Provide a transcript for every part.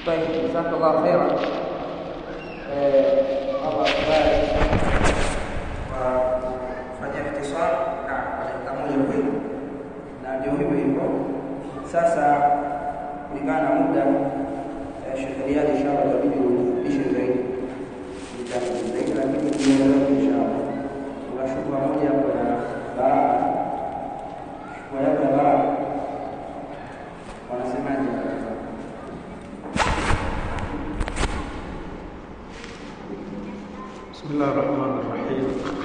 طيب جزاك الله خيرا Allah kubariki kwa kufanya ikhtisar na kwa dakika moja kweli, na ndio hivyo hivyo. Sasa kulingana na muda, Sheikh Riyad inshallah itabidi ufupishe zaidi vitabu zaidi, lakini tuendelee inshallah. Kuna shubha moja hapo ya baraka, shubha yako ya baraka wanasemaje? بسم الله الرحمن الرحيم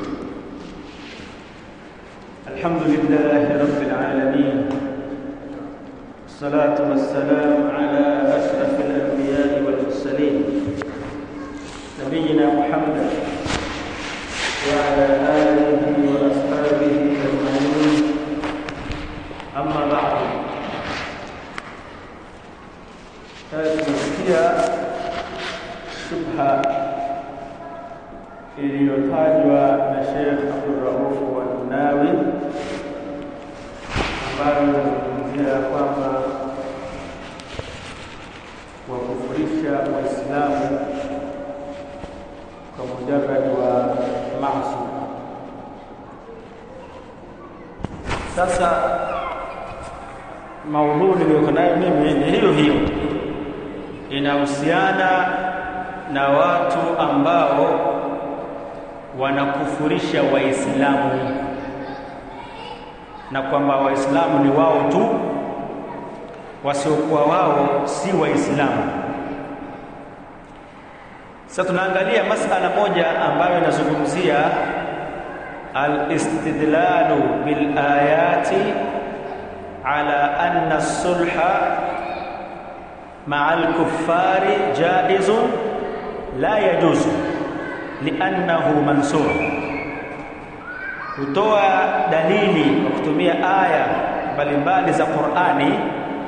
الحمد لله رب العالمين الصلاة والسلام على أشرف الأنبياء والمرسلين نبينا محمد وعلى آله وأصحابه أجمعين أما بعد هذه هي شبهة iliyotajwa na Sheikh Abdurrauf Wanunawi ambayo inazungumzia kwamba wakufurisha Waislamu kwa mujarrad wa maasi. Sasa maudhui niliyoko nayo mimi ni hiyo hiyo, inahusiana na watu ambao wanakufurisha Waislamu na kwamba Waislamu ni wao tu, wasiokuwa wao si Waislamu. Sasa tunaangalia masala moja ambayo inazungumzia al-istidlalu bil ayati ala anna sulha ma'a al-kuffari jaizun la yajuzu liannahu mansur, kutoa dalili kwa kutumia aya mbalimbali za Qur'ani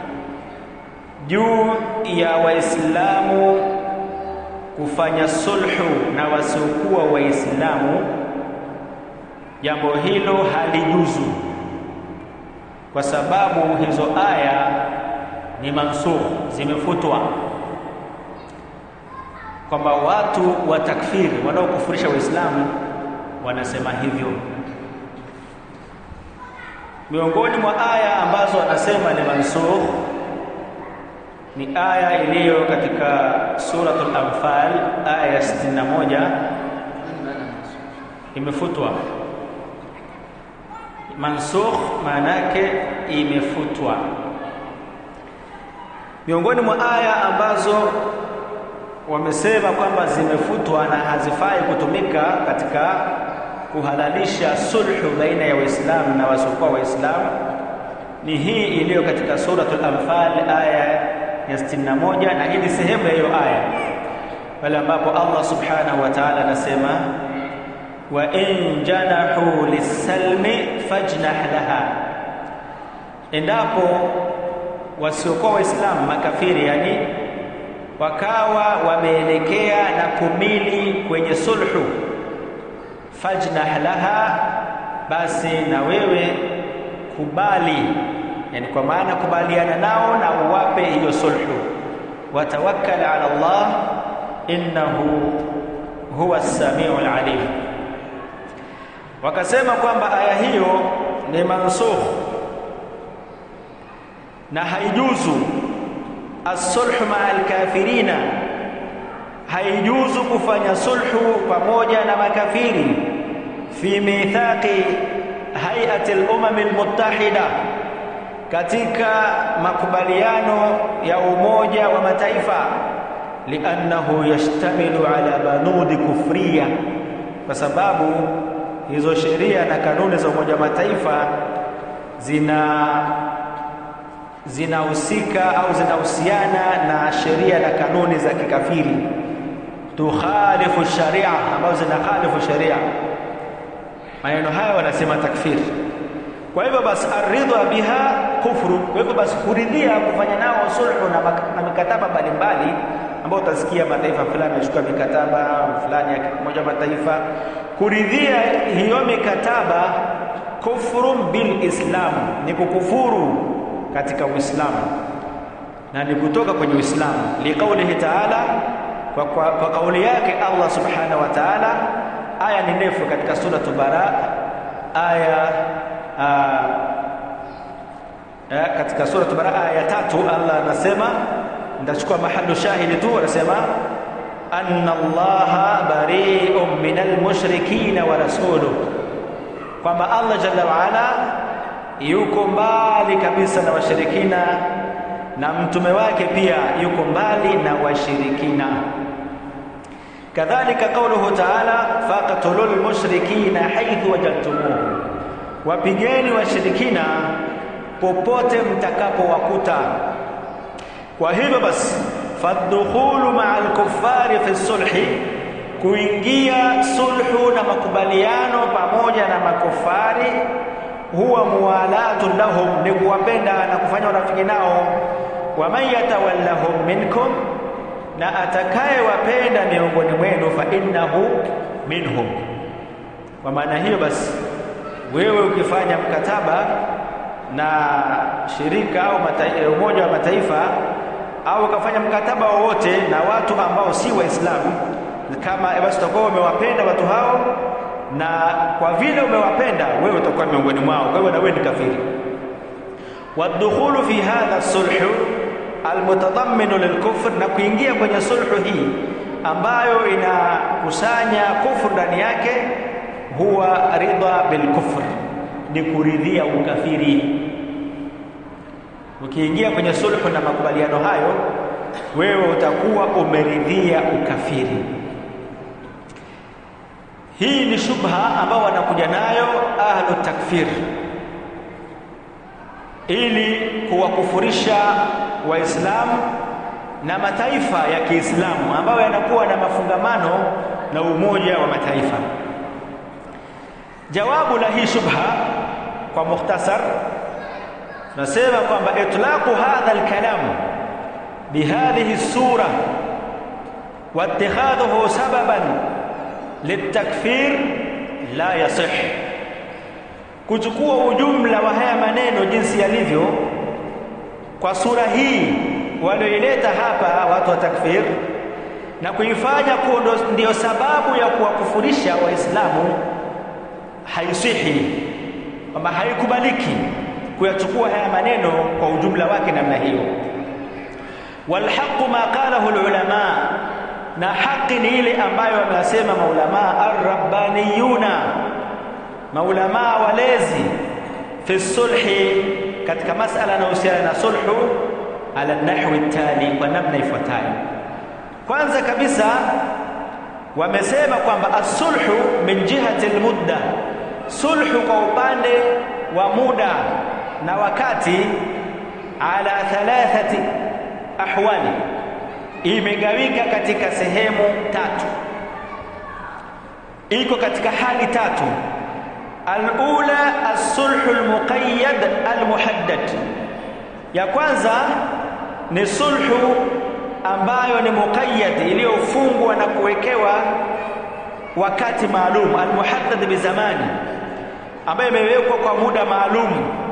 juu ya Waislamu kufanya sulhu na wasiokuwa Waislamu, jambo hilo halijuzu kwa sababu hizo aya ni mansur, zimefutwa kwamba watu wa takfiri wanaokufurisha Waislamu wanasema hivyo. Miongoni mwa aya ambazo wanasema ni mansukh ni aya iliyo katika suratul Anfal aya ya 61 imefutwa. Mansukh maana yake imefutwa. Miongoni mwa aya ambazo wamesema kwamba zimefutwa na hazifai kutumika katika kuhalalisha sulhu baina ya Waislamu na wasiokuwa Waislamu ni hii iliyo katika suratul Anfal aya ya 61, na hii ni sehemu ya hiyo aya pale ambapo Allah subhanahu wa ta'ala anasema wa in janahu lisalmi fajnah laha, endapo wasiokuwa Waislamu makafiri yani wakawa wameelekea na kumili kwenye sulhu, fajnah laha, basi na wewe kubali, yani kwa maana kubaliana nao na uwape hiyo sulhu. Watawakkal ala Allah innahu huwa as-sami'ul alim. Wakasema kwamba aya hiyo ni mansukh na haijuzu as-sulhu ma'a al-kafirina, haijuzu kufanya sulhu pamoja na makafiri fi mithaqi hay'ati al-umam al-muttahida, katika makubaliano ya Umoja wa Mataifa, liannahu yashtamilu ala banudi kufriya, kwa sababu hizo sheria na kanuni za Umoja wa Mataifa zina zinahusika au zinahusiana na sheria na kanuni za kikafiri, tukhalifu sharia, ambazo zinakhalifu sharia. Maneno hayo wanasema takfiri. Kwa hivyo basi, aridha biha kufru. Kwa hivyo basi, kuridhia kufanya nao sulhu na, na mikataba mbalimbali ambao utasikia mataifa fulani yachukua mikataba fulani ya Umoja wa Mataifa, kuridhia hiyo mikataba kufrun bil Islam, ni kukufuru katika Uislamu. na ni kutoka kwenye Uislamu, liqaulihi taala, kwa, kwa, kwa kauli yake Allah subhanahu wa taala. Aya ni ndefu katika suratu Bara, aya aa, aa, katika suratu Bara aya ya tatu, Allah anasema, nitachukua mahalu shahidi tu, anasema anna Allaha bari'un minal mushrikina wa rasuluhu, kwamba Allah jalla waala yuko mbali kabisa na washirikina na mtume wake pia yuko mbali na washirikina. Kadhalika qauluhu taala faqtulul mushrikina haithu wajadtumuhu, wapigeni washirikina popote mtakapowakuta. Kwa hivyo basi, faddukhulu maa alkuffari fi sulhi, kuingia sulhu na makubaliano pamoja na makufari huwa muwalatun lahum, ni kuwapenda na kufanya urafiki nao. Waman yatawallahum minkum, na atakayewapenda miongoni mwenu, fa innahu minhum. Kwa maana hiyo basi, wewe ukifanya mkataba na shirika au Umoja wa Mataifa au ukafanya mkataba wowote na watu ambao si Waislamu, kama basi utakuwa umewapenda watu hao na kwa vile umewapenda wewe utakuwa miongoni mwao, kwa hiyo na wewe ni kafiri. Wadukhulu fi hadha sulhu almutadamminu lilkufr, na kuingia kwenye sulhu hii ambayo inakusanya kufur ndani yake, huwa ridha bilkufr, ni kuridhia ukafiri. Ukiingia kwenye sulhu na makubaliano hayo, wewe utakuwa umeridhia ukafiri. Hii ni shubha ambao wanakuja nayo ahlu takfir ili kuwakufurisha Waislamu na mataifa ya Kiislamu ambayo yanakuwa na mafungamano na Umoja wa Mataifa. Jawabu la hii shubha kwa mukhtasar, tunasema kwamba itlaqu hadha alkalam bihadhihi sura wa ittikhadhuhu sababan litakfir la yasih, kuchukua ujumla wa haya maneno jinsi yalivyo kwa sura hii walioileta hapa watu wa takfir na kuifanya kuwa ndiyo sababu ya kuwakufurisha Waislamu haisihi, kwamba haikubaliki kuyachukua haya maneno kwa ujumla wake namna hiyo. Walhaqu ma qalahu alulama na haki ni ile ambayo wamesema maulamaa arrabbaniyuna, maulamaa walezi fi sulhi, katika masala yanayohusiana na sulhu, ala nahwi tali, kwa namna ifuatayo. Kwanza kabisa wamesema kwamba asulhu min jihati almudda, sulhu kwa upande wa muda na wakati, ala thalathati ahwali imegawika katika sehemu tatu, iko katika hali tatu. Alula alsulhu almuqayyad almuhaddad, ya kwanza ni sulhu ambayo ni muqayyad, iliyofungwa na kuwekewa wakati maalum, almuhaddad bizamani, ambayo imewekwa kwa muda maalum,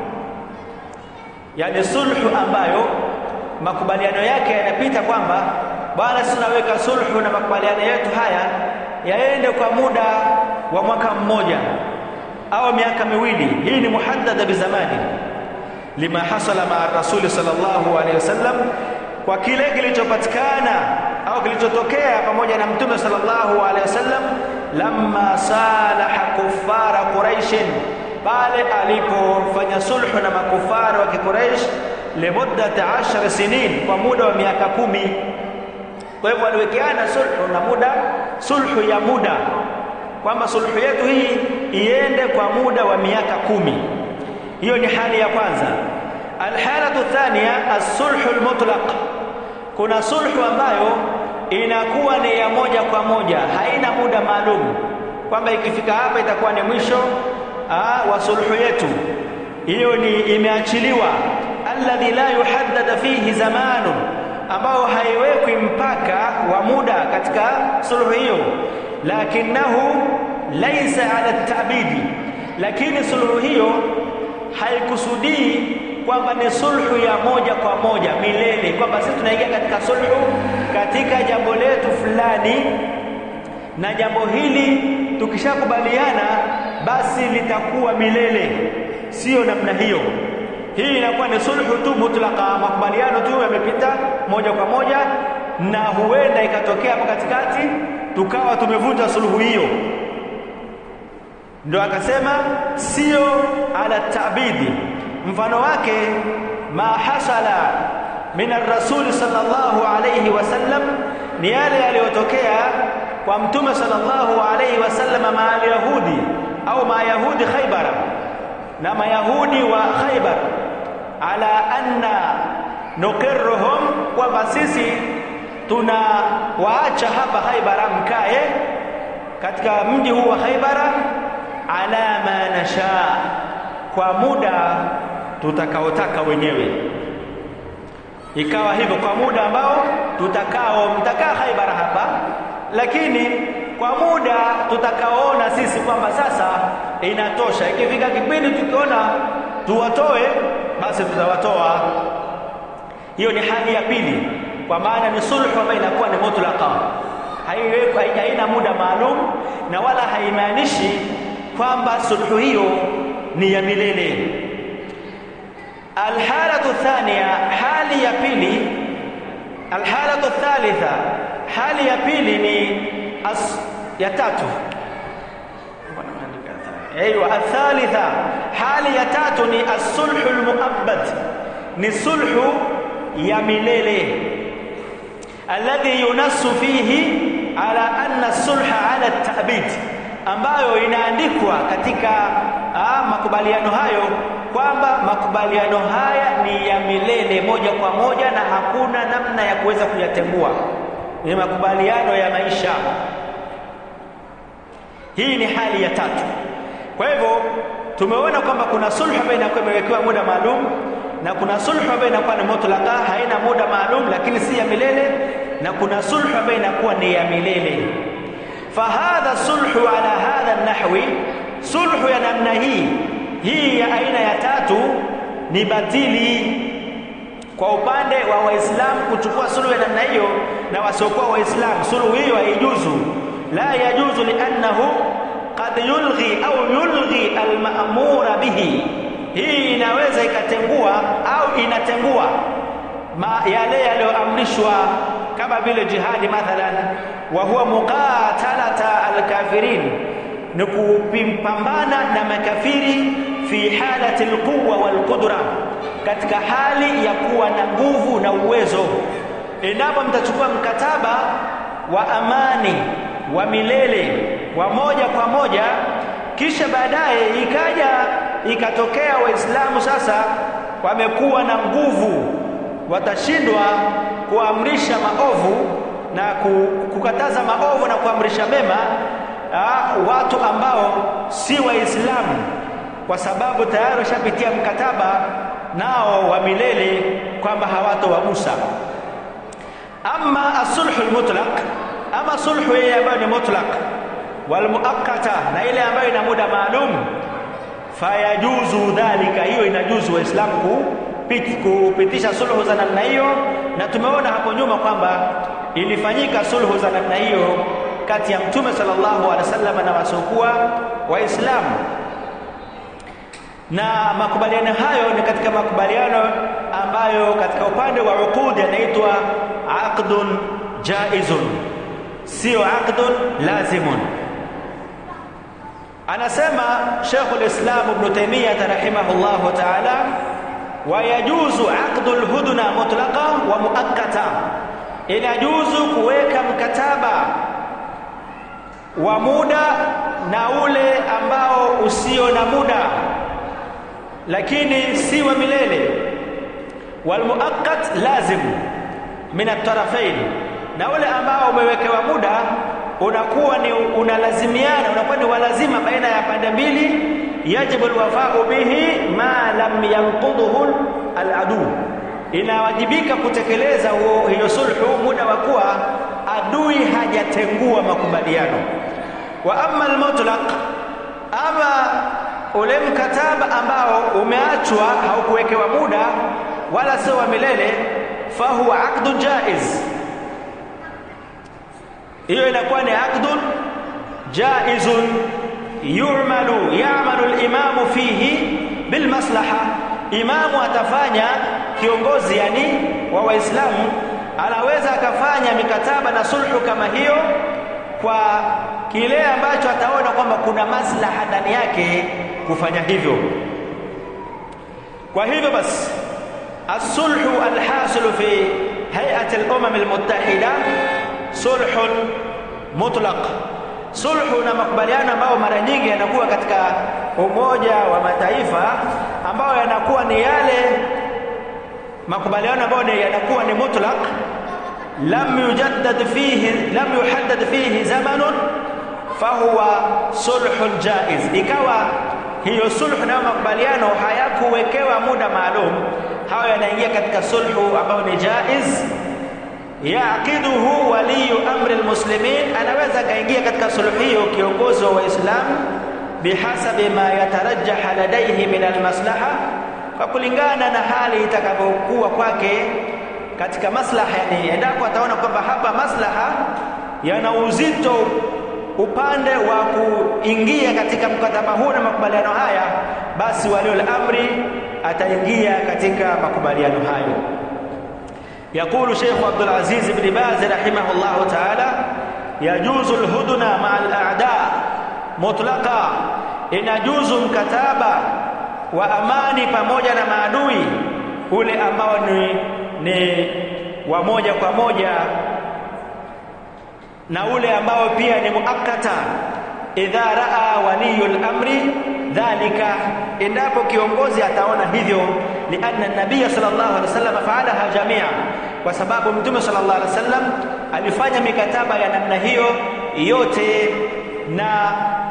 yani sulhu ambayo makubaliano yake yanapita kwamba bwana, sisi tunaweka sulhu na makubaliano yetu haya yaende kwa muda wa mwaka mmoja au miaka miwili. Hii ni muhaddada bizamani, lima hasala maa rasuli sallallahu alaihi wasallam, kwa kile kilichopatikana au kilichotokea pamoja na mtume sallallahu alaihi wasallam, lamma salaha kuffara quraishin, pale alipofanya sulhu na makufari wa kiquraish limuddati ashara sinin, kwa muda wa miaka kumi. Kwa hivyo waliwekeana sulhu na muda, sulhu ya muda, kwamba sulhu yetu hii iende kwa muda wa miaka kumi. Hiyo ni hali ya kwanza. Alhalatu thania alsulhu almutlaq, kuna sulhu ambayo inakuwa ni ya moja kwa moja, haina muda maalum, kwamba ikifika hapa itakuwa ni mwisho wa sulhu yetu. Hiyo ni imeachiliwa alladhi la yuhaddada fihi zamanu, ambao haiwekwi mpaka wa muda katika sulhu hiyo. Lakinahu laisa ala tabidi, lakini sulhu hiyo haikusudii kwamba ni sulhu ya moja kwa moja milele, kwamba sisi tunaingia katika sulhu katika jambo letu fulani, na jambo hili tukishakubaliana basi litakuwa milele, sio namna hiyo. Hii inakuwa ni sulhu tu mutlaka, makubaliano tu yamepita moja kwa moja, na huenda ikatokea hapo katikati tukawa tumevunja sulhu hiyo. Ndio akasema sio ala tabidi. Mfano wake ma hasala min arrasuli sallallahu alayhi wasallam, ni yale yaliyotokea kwa mtume sallallahu alayhi wasallam maa alyahudi au mayahudi Khaybara, na mayahudi wa Khaybar, ala anna nuqirruhum, kwamba sisi tuna waacha hapa Khaybara, mkae katika mji huu wa Khaybara ala ma nasha, kwa muda tutakaotaka wenyewe. Ikawa hivyo kwa muda ambao tutakao, mtakaa Khaybara hapa, lakini kwa muda tutakaoona sisi kwamba sasa inatosha. Ikifika kipindi tukiona tuwatoe, basi tutawatoa. Hiyo ni hali ya pili, kwa maana ni sulhu ambayo inakuwa ni mutlaqa, haina muda maalum, na wala haimaanishi kwamba sulhu hiyo ni ya milele. Alhalatu thania, hali ya pili. Alhalatu thalitha, hali ya pili ni as, ya tatu. Aywa, athalitha, hali ya tatu ni as-sulhu al-muabbad, ni sulhu ya milele alladhi yunassu fihi ala anna sulha ala at-ta'bid ambayo inaandikwa katika ah, makubaliano hayo kwamba makubaliano haya ni ya milele moja kwa moja na hakuna namna ya kuweza kuyatengua. Ni makubaliano ya maisha. Hii ni hali ya tatu. Kwa hivyo tumeona kwamba kuna sulhu ambayo inakuwa imewekewa muda maalum na kuna sulhu ambayo inakuwa ni mutlaka, haina muda maalum, lakini si ya milele, na kuna sulhu ambayo inakuwa ni ya milele fahadha sulhu ala hadha nahwi, sulhu ya namna hii hii ya aina ya tatu ni batili kwa upande wa Waislamu kuchukua sulhu ya namna hiyo na wasiokuwa Waislamu. Sulhu hiyo haijuzu, la yajuzu liannahu qad yulghi au yulghi almamura bihi, hii inaweza ikatengua au inatengua ma yale yaliyoamrishwa kama vile jihadi mathalan, wa huwa muqatalata alkafirin, ni kupambana na makafiri fi halati alquwa walqudra, katika hali ya kuwa na nguvu na uwezo. Endapo mtachukua mkataba wa amani wa milele wa moja kwa moja, kisha baadaye ikaja ikatokea Waislamu sasa wamekuwa na nguvu watashindwa kuamrisha maovu na kukataza maovu na kuamrisha mema aa, watu ambao si Waislamu, kwa sababu tayari washapitia mkataba nao wa milele kwamba hawatowagusa. Ama asulhu almutlaq, ama sulhu ile ambayo ni mutlaq walmuakkata, na ile ambayo ina muda maalum, fayajuzu dhalika, hiyo inajuzu Waislamu kupitisha sulhu za namna hiyo, na tumeona hapo nyuma kwamba ilifanyika sulhu za namna hiyo kati ya Mtume sallallahu alaihi wasallam na wasiokuwa Waislamu, na makubaliano hayo ni katika makubaliano ambayo katika upande wa uqud yanaitwa aqdun jaizun, sio aqdun lazimun. Anasema Sheikhul Islam Ibn Taymiyyah rahimahullahu ta'ala wayajuzu aqdu lhudna mutlaqa wa muakkata, inajuzu kuweka mkataba wa muda na ule ambao usio na muda, lakini si wa milele. Walmuakkat lazim min atarafain, na ule ambao umewekewa muda unakuwa ni unalazimiana, unakuwa ni walazima baina ya pande mbili yajibu alwafau bihi ma lam yanqudhuhu aladu, inawajibika kutekeleza hiyo sulhu muda wa kuwa adui hajatengua makubaliano. Wa amma almutlaq, ama ule mkataba ambao umeachwa haukuwekewa muda wala sio wa milele, fahuwa aqdun jaiz, hiyo inakuwa ni aqdun jaizun yu'malu ya'malu al-imamu fihi bilmaslaha, imamu atafanya kiongozi, yani wa Waislamu anaweza akafanya mikataba na sulhu kama hiyo kwa kile ambacho ataona kwamba kuna maslaha ndani yake kufanya hivyo. Kwa hivyo basi, as-sulhu al-hasilu fi hay'ati al-umam al-muttahida sulhun mutlaq, sulhu na makubaliano ambayo mara nyingi yanakuwa katika Umoja wa Mataifa, ambayo yanakuwa ni yale makubaliano ambayo yanakuwa ni mutlaq lam yujaddad fihi lam yuhaddad fihi zamanun fahuwa sulhun jaiz, ikawa hiyo sulhu na makubaliano hayakuwekewa muda maalum, hayo yanaingia katika sulhu ambayo ni jaiz. Yaqiduhu waliyu amri almuslimin, anaweza akaingia katika sulhu hiyo kiongozi wa Waislamu bihasabi ma yatarajjaha ladaihi min almaslaha, kwa kulingana na hali itakavyokuwa kwake katika maslaha, yani endapo ataona kwamba hapa maslaha yana uzito upande wa kuingia katika mkataba huu na makubaliano haya, basi waliul amri ataingia katika makubaliano hayo. Yaqulu Sheikh Abdul Aziz ibn Baz rahimahullahu ta'ala, yajuzu alhudna ma'a al-a'da mutlaqa, inajuzu mkataba wa amani pamoja na maadui ule ambao ni, ni wa moja kwa moja na ule ambao pia ni muakkata, idha raa waliyul amri dhalika, endapo kiongozi ataona hivyo. Lianna nabiya sallallahu alaihi wasallam faalaha jamia, kwa sababu mtume sallallahu alaihi wasallam alifanya mikataba ya namna hiyo yote. Na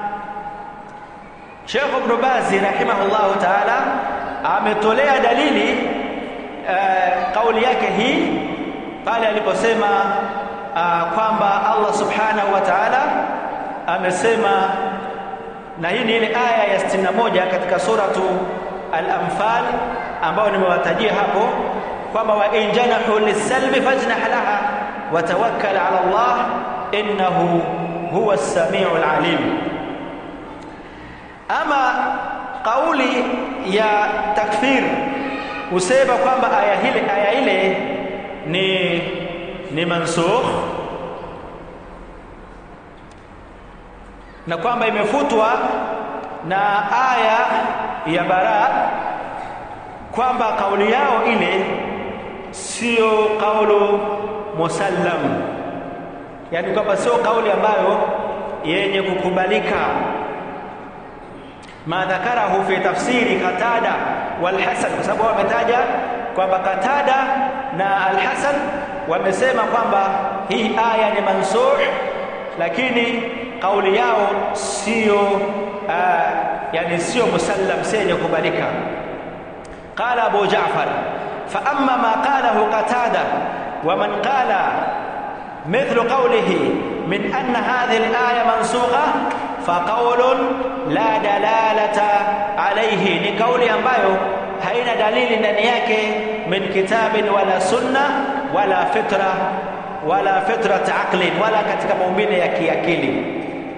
Sheikh Ibn Baz rahimahullahu taala ametolea dalili uh, kauli yake hii pale aliposema uh, kwamba Allah subhanahu wa ta'ala amesema, na hii ni ile aya ya 61 katika suratu Al-Anfal ambayo nimewatajia hapo kwamba wa in janahu lis-salmi fajnah laha wa tawakkal ala Allah innahu huwa as-sami'ul alim. Ama kauli ya takfir husema kwamba aya ile aya ile ni ni mansukh na kwamba imefutwa na aya ya bara, kwamba kauli yao ile sio kaulu musallam, yaani kwamba sio kauli ambayo yenye kukubalika. ma dhakarahu fi tafsiri Qatada wal Hasan, kwa sababu wametaja kwamba Qatada na Al-Hasan wamesema kwamba hii aya ni mansukh, lakini kauli yao sio uh, yani sio musallam, si yenye kubalika. Qala Abu Ja'far fa amma ma qalahu Qatada wa man qala mithlu qawlihi min anna hadhihi al-aya mansukha fa qawlun la dalalata alayhi, ni kauli ambayo haina dalili ndani yake min kitabin wala sunna wala fitra wala fitrat aqlin wala katika maumbile ya kiakili.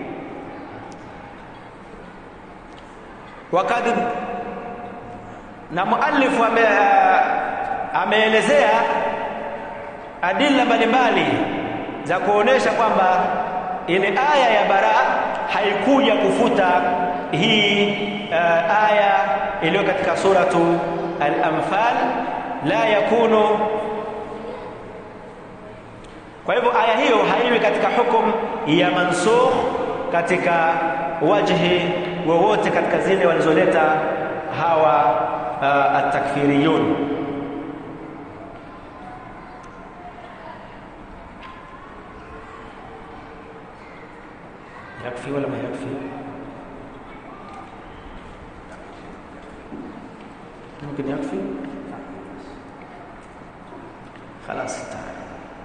Wakati na muallifu ame, ameelezea adila mbalimbali za kuonesha kwamba ile aya ya bara haikuja kufuta hii uh, aya iliyo katika suratu Al-Anfal la yakunu. Kwa hivyo aya hiyo haiwi katika hukum ya mansukh katika wajhi wowote katika zile walizoleta hawa uh, atakfiriyun. yakfi wala ma yakfi ممكن يكفي خلاص تعال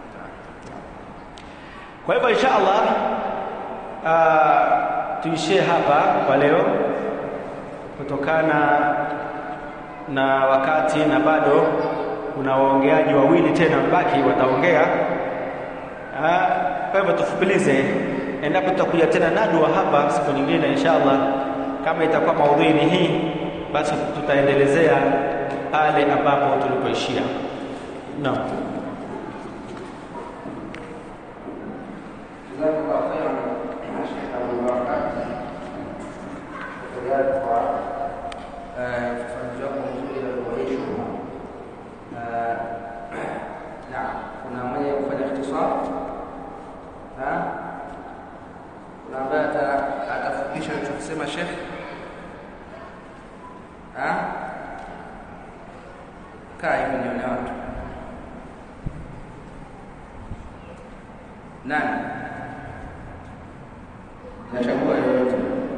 kwa hivyo insha Allah uh, tuishie hapa kwa leo kutokana na wakati na bado kuna waongeaji wawili tena mbaki wataongea. Kwa hivyo tufupilize, endapo tutakuja tena nadwa hapa siku nyingine inshallah, kama itakuwa maudhui ni hii, basi tutaendelezea pale ambapo tulipoishia. Naam. Jazakallahu khairan Sheikh Abu Bakar tayari kwa ufafanuzi wako mzuri wa lugha hii shubha. Naam, kuna mwenye kufanya ikhtisar? Kuna ambaye atafupisha alichokisema Sheikh? Kaa hivi nione watu. Nani? Nachagua yoyote.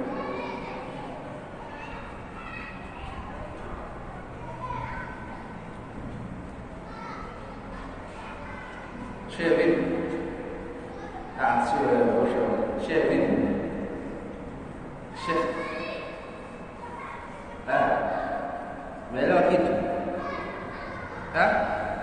Shehe vipi? Ah, sio wewe, ushauri. Shehe vipi? Shehe. Ah. Umeelewa kitu? Ah?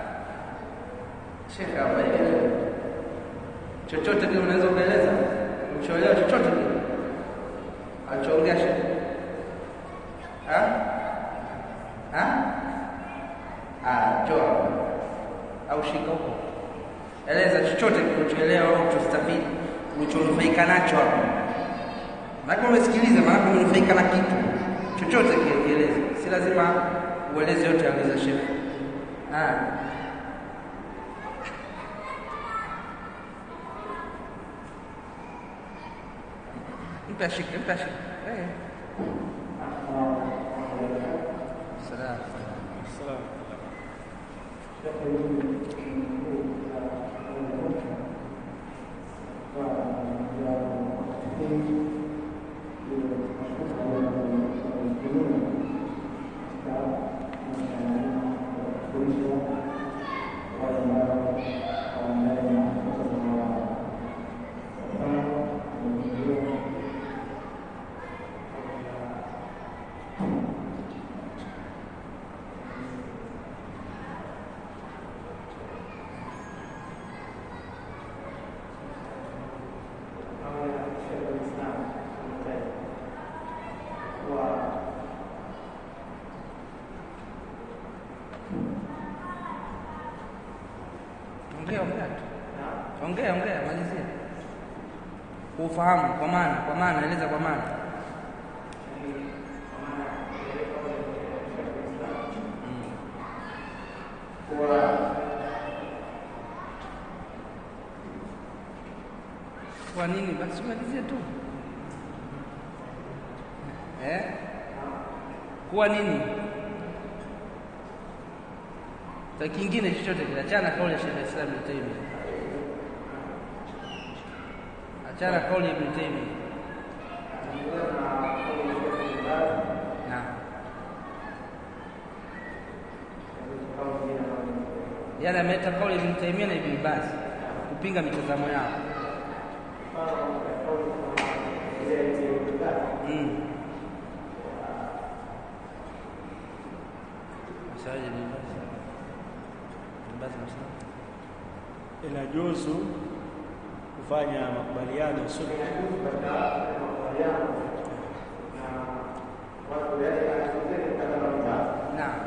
Shehe hapa elewa. Chochote kile unaweza kueleza? Uchoelewa chochote kile? Alichoongea shehe. Ah? Ah? Ah, toa. Au shika huko. Eleza chochote kilichoelewa au ulichostafidi, ulichonufaika nacho hapo. Maana umesikiliza, maana umenufaika na kitu. Chochote kile kieleze. Si lazima ueleze yote aliza shehe. Ah. Mpe ashike, mpe ashike. Eh. Salam. Ongea, ongea tu. Ongea, ongea, malizia. Kufahamu kwa maana, kwa maana, eleza kwa maana. Kwa nini basi malizie tu. Eh? Kuwa nini? Sa kingine chochote kile, achana kauli ya Sheikh Islam Ibn Taymiyyah. Achana kauli ya Ibn Taymiyyah. Naam. Yale ameleta kauli ya Ibn Taymiyyah na Ibn Baz kupinga mitazamo yao. Mm. Masaje Ibn Baz? Ibn Baz anasema Inajuzu kufanya makubaliano sulhu Naam.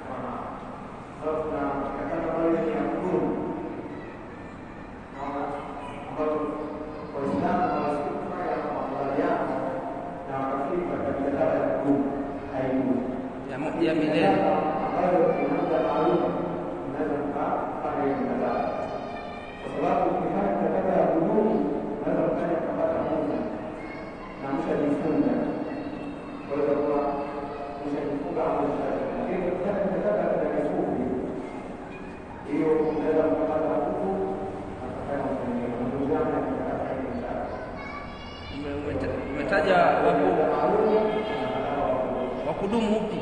Ya, mo- ya milele. Ume- umeta- Umetaja waku wa kudumu upi?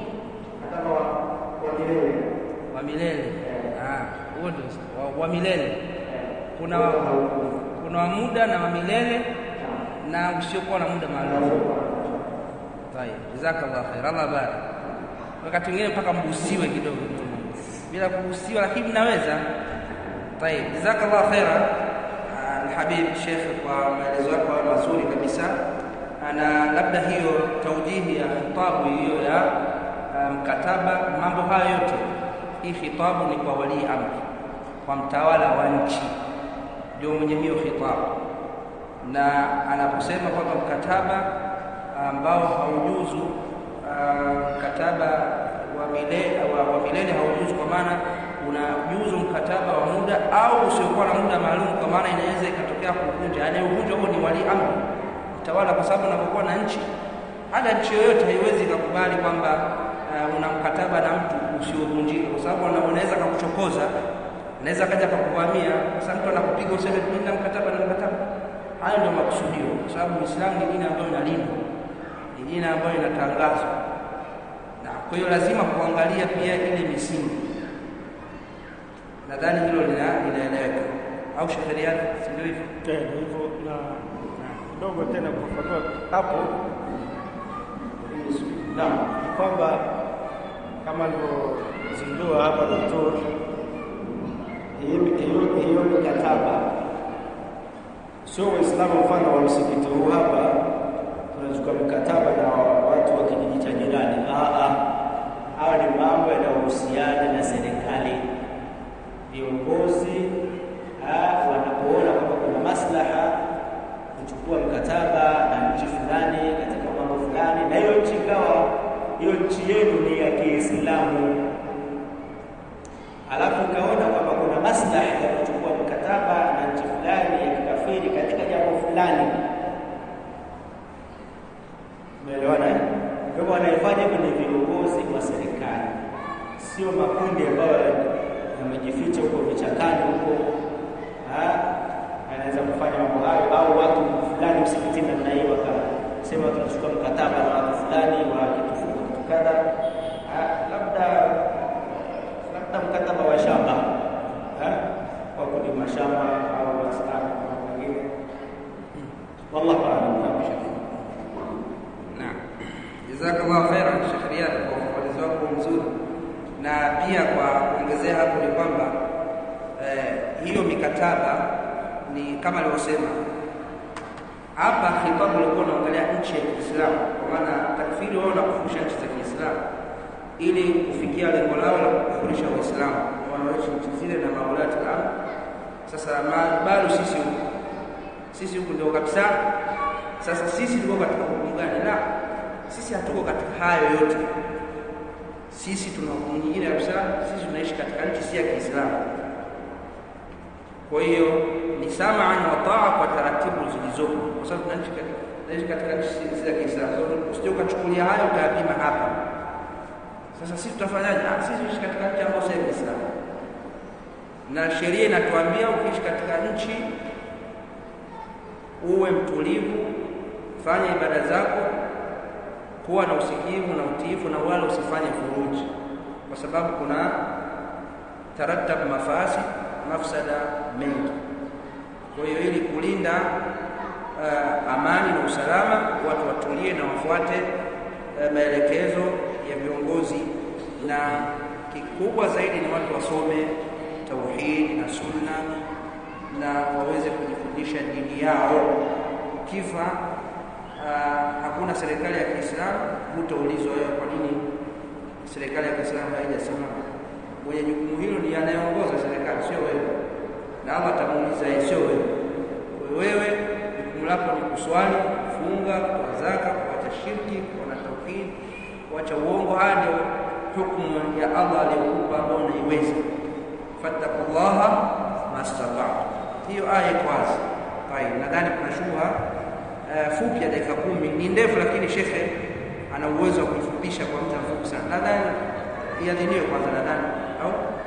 Wa milele. Ah, huo ndio wa, wa milele. Kuna wa, kuna wa muda na wa milele na usiokuwa na muda maalum. Tayeb, jazakallah khair, Allah barik. Wakati mwingine mpaka mbusiwe kidogo bila kubusiwa, lakini mnaweza. Tayeb, jazakallah khaira Alhabib Sheikh kwa maelezo yako mazuri kabisa, na labda hiyo taujihi ya khitabu hiyo ya mkataba, um, mambo hayo yote, hii khitabu ni kwa walii amri, kwa mtawala wa nchi, ndio mwenye hiyo khitabu, na anaposema kwamba mkataba ambao haujuzu mkataba wa milele wa, wa milele haujuzu, kwa maana unajuzu mkataba wa muda au usiokuwa na muda maalum, kwa maana inaweza ikatokea kuvunja. Anayevunja huo ni wali amri, mtawala, kwa sababu unapokuwa na nchi, hata nchi yoyote haiwezi ikakubali kwamba uh, una mkataba na mtu usiovunjika, kwa sababu unaweza kakuchokoza, anaweza kaja kakuvamia. Sasa mtu anakupiga useme mimi na mkataba na mkataba. Hayo ndio makusudio, kwa sababu Uislamu ni dini ambayo inalindwa, ni dini ambayo inatangazwa, na kwa hiyo lazima kuangalia pia ile misingi nadhani hilo linaeleweka au shekeriani, si ndio hivyo? Tena hivyo na kidogo tena kufafanua hapo, naam, kwamba kama alivyozindua hapa daktari, hiyo mikataba sio Waislamu. Mfano wa msikiti huu hapa, tunachukua mikataba na watu wa kijiji cha jirani. Hawa ni mambo yanayohusiana na serikali viongozi wanapoona kwamba kuna maslaha kuchukua mkataba na nchi fulani katika mambo fulani, na hiyo nchi ikawa hiyo nchi yenu ni ya Kiislamu, alafu ikaona kwamba kuna maslaha ya kuchukua mkataba na nchi fulani ya kikafiri katika jambo fulani, umeelewana? Kwa hivyo wanaifanya ni viongozi wa serikali, sio makundi ambayo yamejificha huko vichakani huko, anaweza kufanya mambo hayo, au watu fulani msikitini namna hii wakasema tunachukua mkataba na watu fulani wa kitu kitu kadha, labda labda mkataba wa shamba kwa kulima shamba au wastani wengine, wallahu a'lam. Naam, jazakallahu khairan Sheikh Riyad kwa ufafanuzi wako mzuri na pia kwa kuongezea hapo ni kwamba eh, hiyo mikataba ni kama alivyosema hapa khitabu ulikuwa unaangalia nchi ya Kiislamu, kwa maana takfiri wao na kufundisha nchi za Kiislamu ili kufikia lengo lao la kufurisha Waislamu wanaoishi nchi zile na maulati al Sasa bado sisi huku sisi huku ndio kabisa. Sasa sisi tuko katika hukumu gani? La, sisi hatuko katika hayo yote sisi tuna hukumu nyingine kabisa. Sisi tunaishi katika nchi si ya Kiislamu. Kwa hiyo ni samaan wa taa kwa taratibu zilizopo, kwa sababu tunaishi katika nchi si ya Kiislamu. Usije ukachukulia hayo ukayapima hapa. Sasa sisi tutafanyaje? Sisi tunaishi katika nchi ambayo si ya Kiislamu, na sheria inatuambia ukiishi katika nchi uwe mtulivu, fanya ibada zako kuwa na usikivu na utiifu na wala usifanye furuji, kwa sababu kuna taratab mafasi mafsada mengi. Kwa hiyo ili kulinda uh, amani na usalama, watu watulie na wafuate uh, maelekezo ya viongozi, na kikubwa zaidi ni watu wasome tauhidi na sunna na waweze kujifundisha dini yao. Ukifa Uh, hakuna serikali ya Kiislamu, hutaulizwa wewe kwa nini serikali ya Kiislamu haijasimama. Mwenye jukumu hilo ni anayeongoza serikali, sio wewe, na Allah atamuuliza yeye, sio wewe. Wewe jukumu lako ni kuswali, kufunga, kutoa zaka, kuacha shirki, kuwa na tauhid, kuacha uongo. Haya ndio hukumu ya Allah aliyokupa ambao unaiweza. fattaqullaha mastata'tu. Hiyo aya iko wazi. Nadhani kuna shubha Uh, fupi ya dakika kumi ni ndefu, lakini shekhe ana uwezo wa kuifupisha kwa muda mfupi sana. Nadhani iadhiniwe kwanza, nadhani au